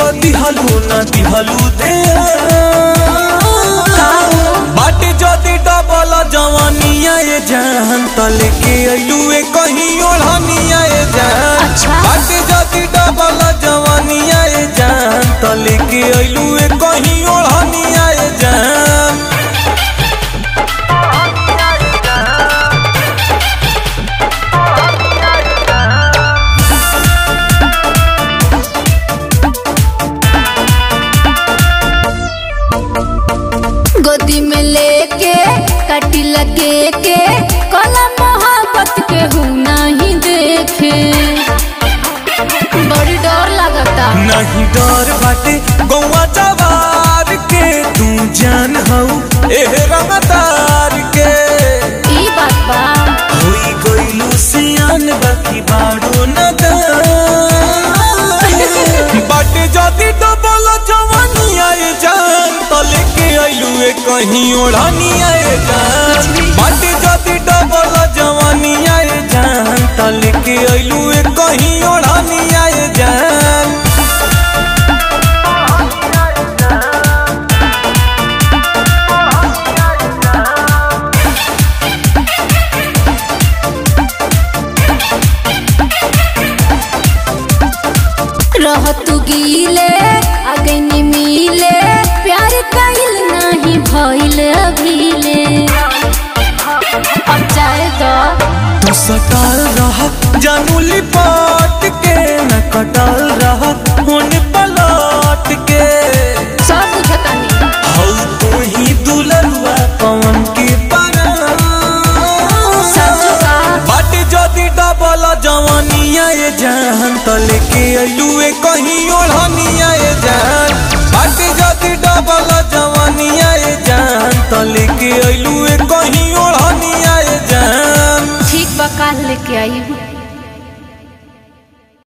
दिहलू ना दिहलू दे बाटे जदी डबल जवानिया ये जान तले के अइलू ए कहीं ओढ़निया ये जान अच्छा। बाटे जदी डबल जवानिया ये जान तले के अइलू ए कहीं ओढ़निया ये जान गोदी में लेके कटी लगे के कला मोहब्बत के हूँ नहीं देखे बड़ी डर लगता नहीं डर बाटे गौवा जवार के तू जान हऊ एह रंगदार के ई बात बा होई गइलू सियान बाकी बाड़ो न बाटे जदी डबल जवानी आए जान तले के अइलू ए कहीं ओढ़नी आए जान बाटे जदी डबल जवानी आए जान तले के अइलू ए कहीं ओढ़नी आए जान रह तू गीले आगे नहीं मिले प्यार कइल नहीं भइल अभीले अब जाए तो तू सटाल रह जानू लिपाट के न कटाल रह होने पलट के सब बुझता नहीं हऊ तू ही दुलरुआ पवन के पारा सच बा बाटे जदी डबल जवानिया ये जान तले के अइलू ए कहीं ओढ़निया ये जान बाटे जदी डबल जवानिया ये जान तले के अइलू ए कहीं ओढ़निया ये जान ठीक बा काल लेके आई